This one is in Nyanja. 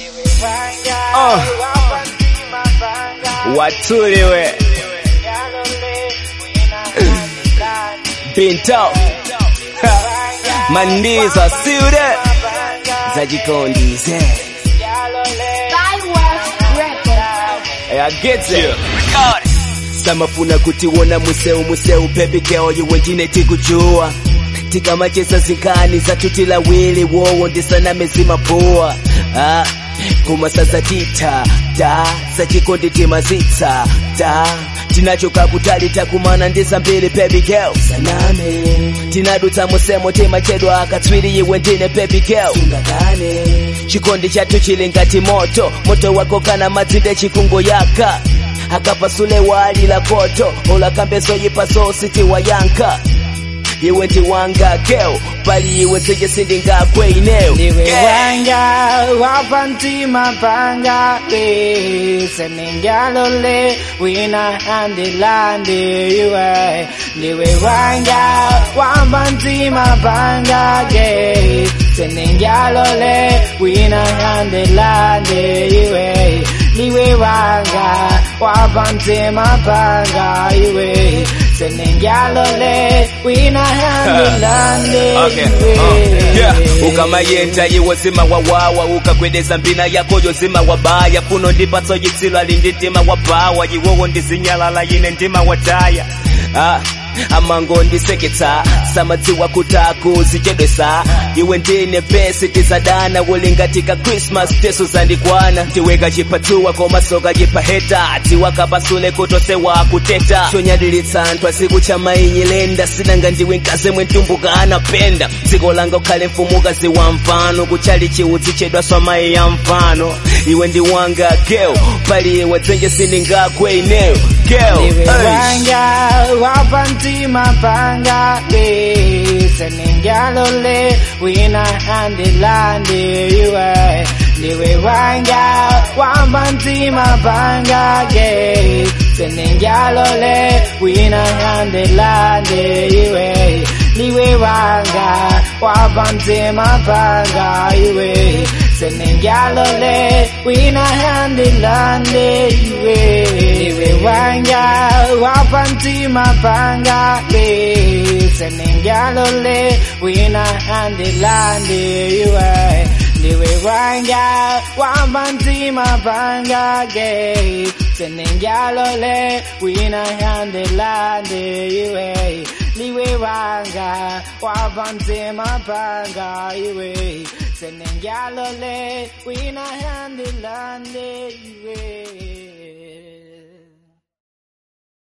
Uh. Watuliwe Binto Mandiza Sude Zajikondize Ageze samafuna kutiwona museu museu baby girl iwe ndine tikujua tikamacheza zinkani zatutila wili wowo ndisaname zimapoa ah, kuma sasa tita da sachikondi timazitsa da tinachoka kutali takumana ndizambiri baby girl saname tinadutsa musemo timachedwa akatswiri iwe ndine baby girl sungakane chikondi chathu chili ngati moto moto wako kana madzinde chikungo yaka akapasule wali la koto olakambeso yipaso siti wayanka iwe ndi wanga girl pali iwe nzeje sindingakwe ineyo Ndiwe Girl. wanga wapantima panga le seningalole wina andilande iwe Ndiwe wanga wapantima panga ge seningalole wina andilande iwe Ndiwe wanga wapantima panga iwe seningalole wina andilande Okay, uh, yeah. ukamayenda iwo zima wawawa ukakwedeza mbina yako yozima wabaya kuno ndipatso yitsilo ali ndi ndima wabawa iwowo ndizinyalala ine ndima wataya ah. amango ndiseketsa samadziwa kutaku zichedwesa iwe ndine pesi tizadana ulingatika christmas teso zandikwana ndiweka chipatsuwa komasoka chipaheta tiwakapasule kutosewa kuteta chonyadilitsa anthu asiku cha mainyilenda sinanga ndiwe mkaze mwentumbuka anapenda dziko langa ukhale mfumuka ziwa mfano kuchali chiudzi chedwa swa mayi ya mfano iwe ndi wanga girl pali iwe dzenje sindingakwe ineyo girl Ndiwe Hey. wanga wapantima panga le seningalole wina andilande iwe Ndiwe wanga wapantima panga ge seningalole wina andilande iwe Ndiwe wanga wapantima panga iwe seningalole wina andilande iwe Ndiwe wanga wapantima panga le seningalole wina andilande iwe Ndiwe wanga wapantima panga ge seningalole wina andilande iwe Ndiwe wanga wapantima panga iwe seningalole wina andilande iwe